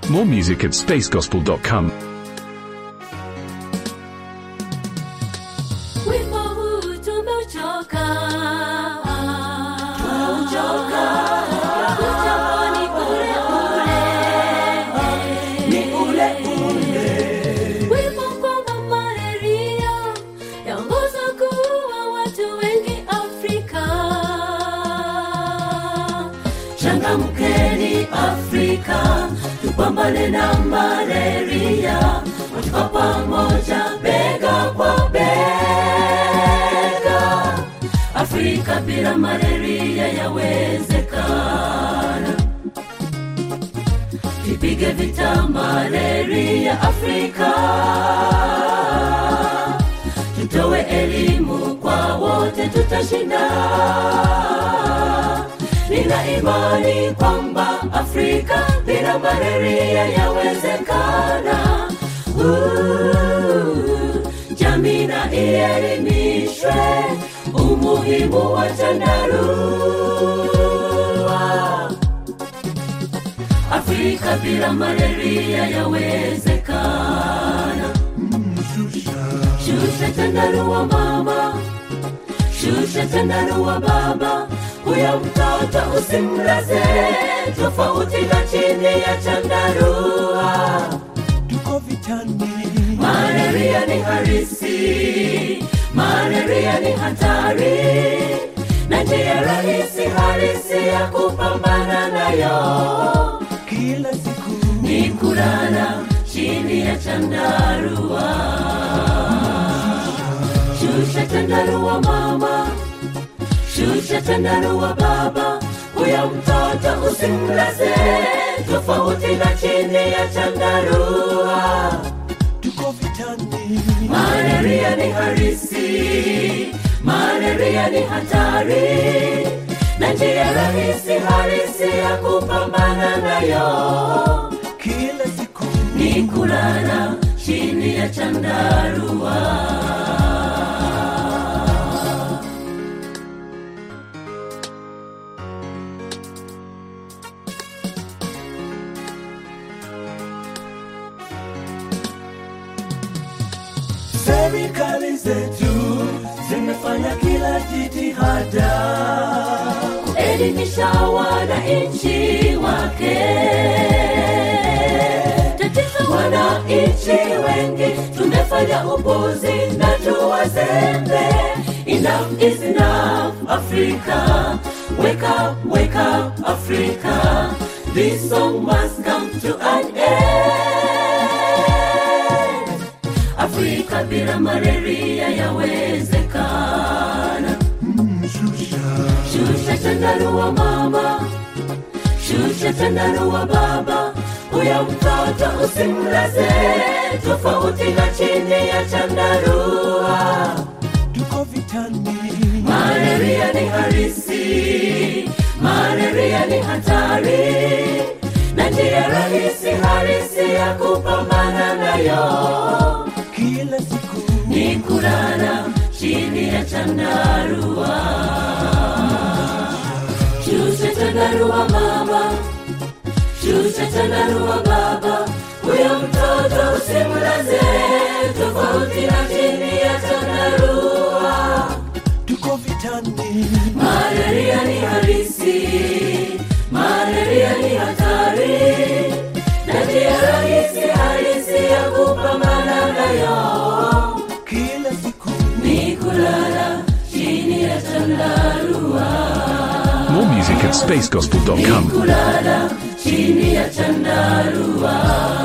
More music at spacegospel.com. Wimbo huu tumeuchoka. Tumeuchoka. Uchapo ni ule ule. Ni ule ule. Wimbo kwamba malaria yaongoza kuua watu wengi Afrika. Changamkeni Afrika, tupambane na malaria, watu kwa pamoja, bega kwa bega. Afrika bila malaria yawezekana. Tupige vita malaria Afrika, tutoe elimu kwa wote, tutashinda. Nina imani kwamba Afrika bila malaria yawezekana. Uh, Jamii na ielimishwe umuhimu wa chandarua. Afrika bila malaria yawezekana. Shusha chandarua mama, shusha chandarua baba, huyo mtoto usimlaze tofauti na chini ya chandarua. tuko vitani Malaria ni harisi, malaria ni hatari, na njia rahisi halisi ya kupambana nayo kila siku ni kulala chini ya chandarua. Shusha chandarua mama, shusha chandarua baba, huyo mtoto usimlaze tofauti na chini ya chandarua. tuko vitani Malaria ni harisi, malaria ni hatari, na njia rahisi halisi ya kupambana nayo kila siku ni kulala chini ya chandarua. serikali zetu zimefanya kila jitihada Elimisha wananchi wake. Tatizo wananchi wengi tumefanya upuzi na tuwazembe. Enough is enough, Africa. Wake up, wake up, Africa. This song must come to an end. Afrika bila malaria yawezekana. Shusha chandarua mama, shusha chandarua baba, huyo mtoto usimlaze tofauti na chini ya chandarua. tuko vitani Malaria ni harisi, malaria ni hatari, na njia rahisi halisi ya kupambana nayo kila siku ni kulala chini ya chandarua. Shusha chandarua mama, shusha chandarua baba, huyo mtoto usimlaze tofauti na chini ya chandarua. tuko vitani Malaria ni halisi, malaria ni hatari, na njia rahisi halisi ya kupambana nayo kila siku ni kulala chini ya chandarua. More music at spacegospel.com. kulala chini ya chandarua